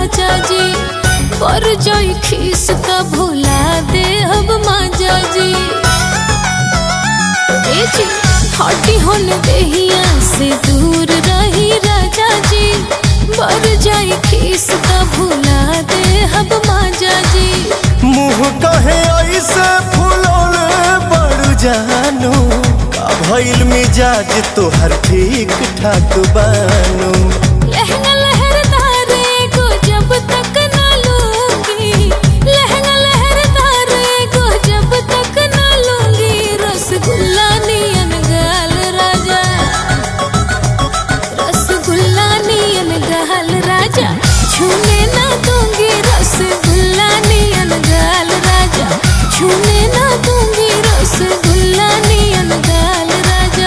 राजा जी पर जाई खीस का भुला दे अब माजा जी ए जी हटी होन देहिया से दूर रही राजा जी पर जाई खीस का भुला दे अब माजा जी मुँह कहे ऐसे फुलौले बड़ जानू का भइल मिजाज तोहर ठीक ठाक बानू लहंगा लहरदारे को जब तक न लूंगी लहंगा लहरदारे को जब तक न लूंगी रसगुल्ला नियन गाल राजा रसगुल्ला नियन गाल राजा छूने ना दूंगी रसगुल्ला नियन गाल राजा छूने ना दूंगी रसगुल्ला नियन गाल राजा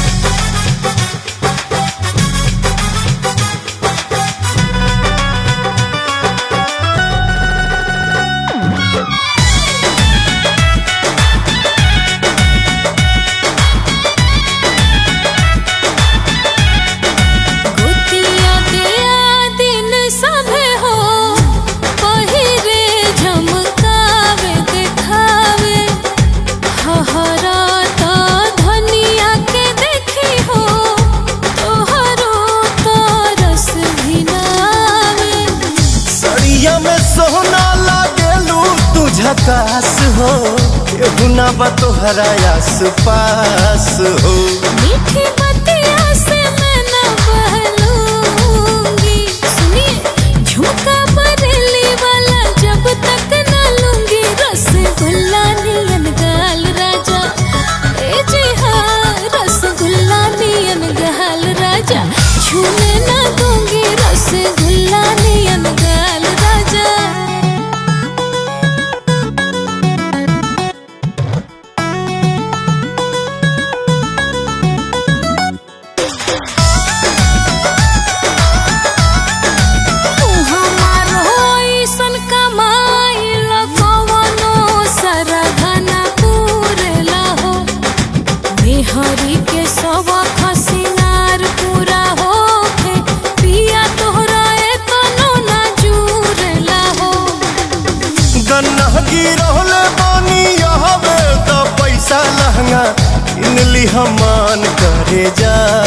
गोतिया दिया दिन सभे हो पहिरे झमकावे देखावे हहरा तो धनिया के देखी हो तोहरो तो रस भी नावे सड़िया में सोना लागेलू तू झकास हो केहू ना बा तोहरा आस पास हो मीठी बतिया से मैं न बहलूंगी सुनिए झुमका बरेली वाला जब तक न लूंगी रसगुल्ला नियन गाल राजा ए जी हाँ रसगुल्ला नियन गाल राजा छूने न दूंगी रसगुल्ला नियन गाल राजा तू हमार होइसन कमाइल कवनो सरधना पूरला हो मेहरी के सब खसिनार पूरा होखे पिया तोहरा एतनो ना जुरला हो गन्ना गिरहले बानी यहवे त पैसा लहंगा इनली हमान करे जा